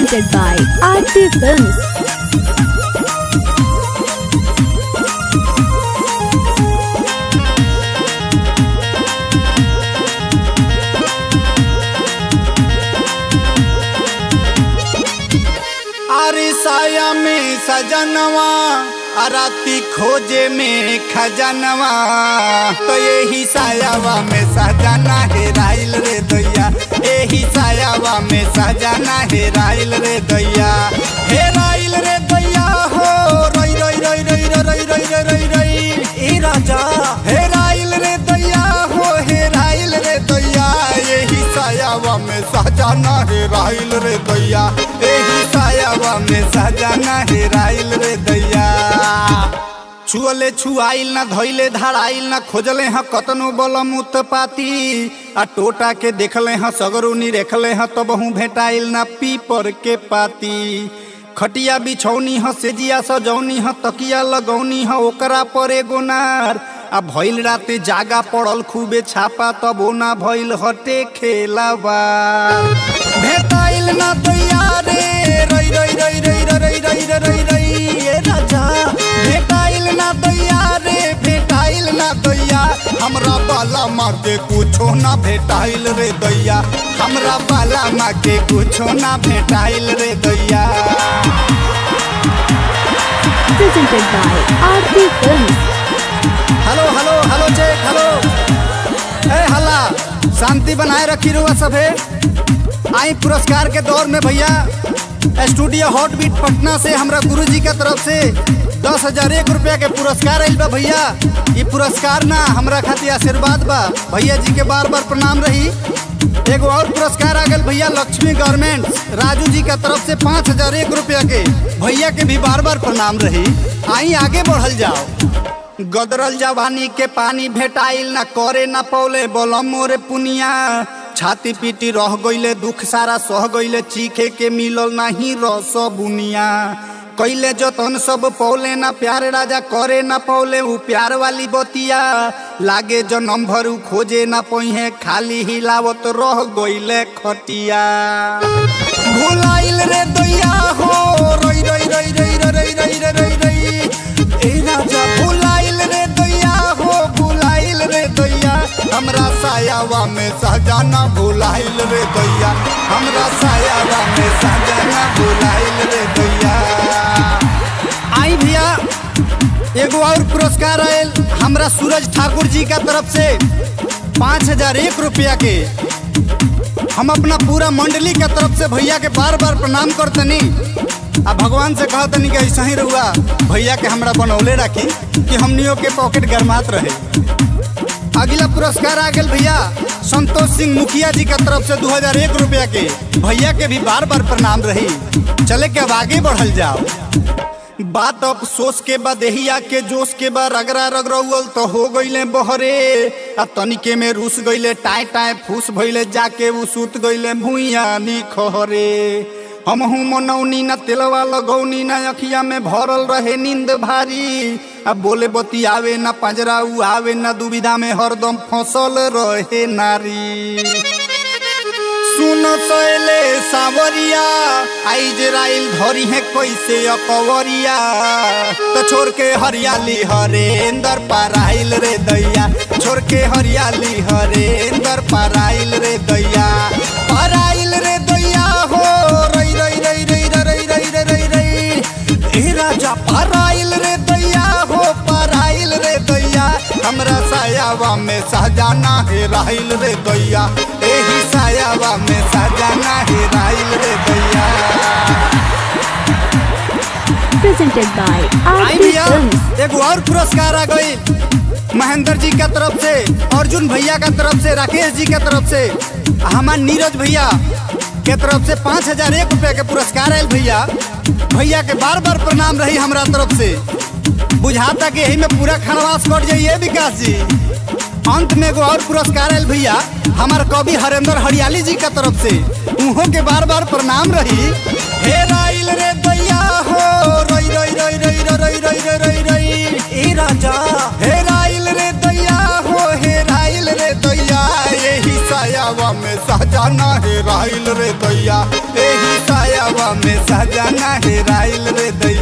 presented by Aarti Films. अरे साया में सजनवा अराती खोजे में खजनवा तो यही सायावा में सजना हेराइल रे दैया यही सायावा में सजना हेराइल रे दैया हेराइल रे दैया हो रई रई रई रई रई रई रई रई रई ई राजा हेराइल रे दैया हो हेराइल रे दैया यही सायावा में सजना हेराइल रे दैया यही सायावा में सजना हेराइल रे दैया छुअले छुआइल ना धइले धराइल ना खोजले हाँ कतनो बलम उत्पाती आ टोटा के देखले हाँ सगरुनी रेखले हाँ तब हूँ भेटाइल ना पीपर के पाती खटिया बिछौनी ह सेजिया सजौनी ह तकिया लगौनी ह ओकरा पर एगो नार आ भइल राते जागा पड़ल खूबे छापा तब ना भइल हटे खेलाबार भेटाइल ना दैया रे रई रई रई रई रई रई रई रई रई ए राजा भेटाइल ना दैया रे भेटाइल ना दैया हमरा बाला मार के कुछो ना भेटाइल रे दैया हमरा बाला मार के कुछो ना भेटाइल रे दैया Presented by Aarti Films. Hello hello hello check hello ए हल्ला शांति बनाए रखी रुआ सभे आई पुरस्कार के दौर में भैया स्टूडियो हॉट बीट पटना से हमरा गुरुजी के तरफ से दस हजार एक रुपया के पुरस्कार आइल बा भैया ये पुरस्कार ना हमरा खातिर आशीर्वाद बा भैया जी के बार बार प्रणाम रही एगो और पुरस्कार आ गल भैया लक्ष्मी गारमेंट्स राजू जी के तरफ से पाँच हजार एक रुपया के भैया के भी बार बार प्रणाम रही आई आगे बढ़ल जाओ गदरल जवानी के पानी भेटाइल ना करे ना पौले बोलम मोरे पुनिया छाती पीटी रह गईले दुख सारा सह गईले चीखे के मिलल नहीं रस बुनिया कैले जतन सब पौले ना प्यार राजा करे ना पौले उ प्यार वाली बतिया लागे जनम भरू खोजे ना पहिए खाली हिलावत रह गईले खटिया भुलाइल रे दैया हो रई रई रई रई रई रई रई रई रई ए राजा भुलाइल रे दैया हो भुलाइल रे दैया हमरा सायावा में सहजाना भुलाइल रे दैया हमरा सायावा में सहजाना भुलाइल रे दैया आई भैया एगो और पुरस्कार आयल हमरा सूरज ठाकुर जी का तरफ से पाँच हजार एक रुपया के हम अपना पूरा मंडली के तरफ से भैया के बार बार प्रणाम करतनी आ भगवान से कहतनी कि ऐसा ही रहुआ भैया के हमरा बनौले राखी कि हमनियों के पॉकेट गरमात रहे अगला पुरस्कार आ गया भैया संतोष सिंह मुखिया जी के तरफ से दो हजार एक रुपया के भैया के भी बार बार प्रणाम रही चले के अब आगे बढ़ल जाओ बात अफसोस के बाद देहिया के जोश के बाद रगड़ा रगड़ौल तो हो गईले बहरे आ तनिके में रुस गईले टाय टाय फूस भइले जाके उ सुत गईले भुइया नी खहरे हमहू मनौनी न तेलवा लगौनी न अखिया में भरल रहे नींद भारी अब बोले बतियावे न पंजरा उ आवे न दुविधा में हरदम फसल रहे नारी सुन सैले सावरिया आई जराइल धरी है कैसे अकवरिया तो छोड़ के हरियाली हरेंदर पाराइल रे दैया छोड़ के हरियाली हरेंदर पाराइल रे दैया पाराइल रे दैया हो रई रई रई रई रई रई रई रई रई ए राजा पाराइल रे दैया हो पाराइल रे दैया हमरा सायावा में सहजाना है राइल रे दैया एही सायावा में सजाना है राइल रे दैया Presented by आई Aarti भैया Films. एगो और पुरस्कार आ गई महेंद्र जी के तरफ से अर्जुन भैया के तरफ से राकेश जी के तरफ से हमार नीरज भैया के तरफ से पाँच हजार एक रुपया के पुरस्कार आयल भैया भैया के बार बार प्रणाम रही हमरा तरफ से बुझाता कि यही में पूरा खनवास कट जाइए विकास जी अंत में एगो और पुरस्कार आयल भैया हमार कवि हरेंद्र हरियाली जी के तरफ से उहों के बार बार प्रणाम रही हे राइल रे दैया हो रई रई रई रई रई रई रई रई रई ए राजा हे राइल रे दैया हो हे राइल रे दैया यही सायावा में सहजाना हे राइल रे दैया यही साया दिलवा में सजना हेराइल रे दैया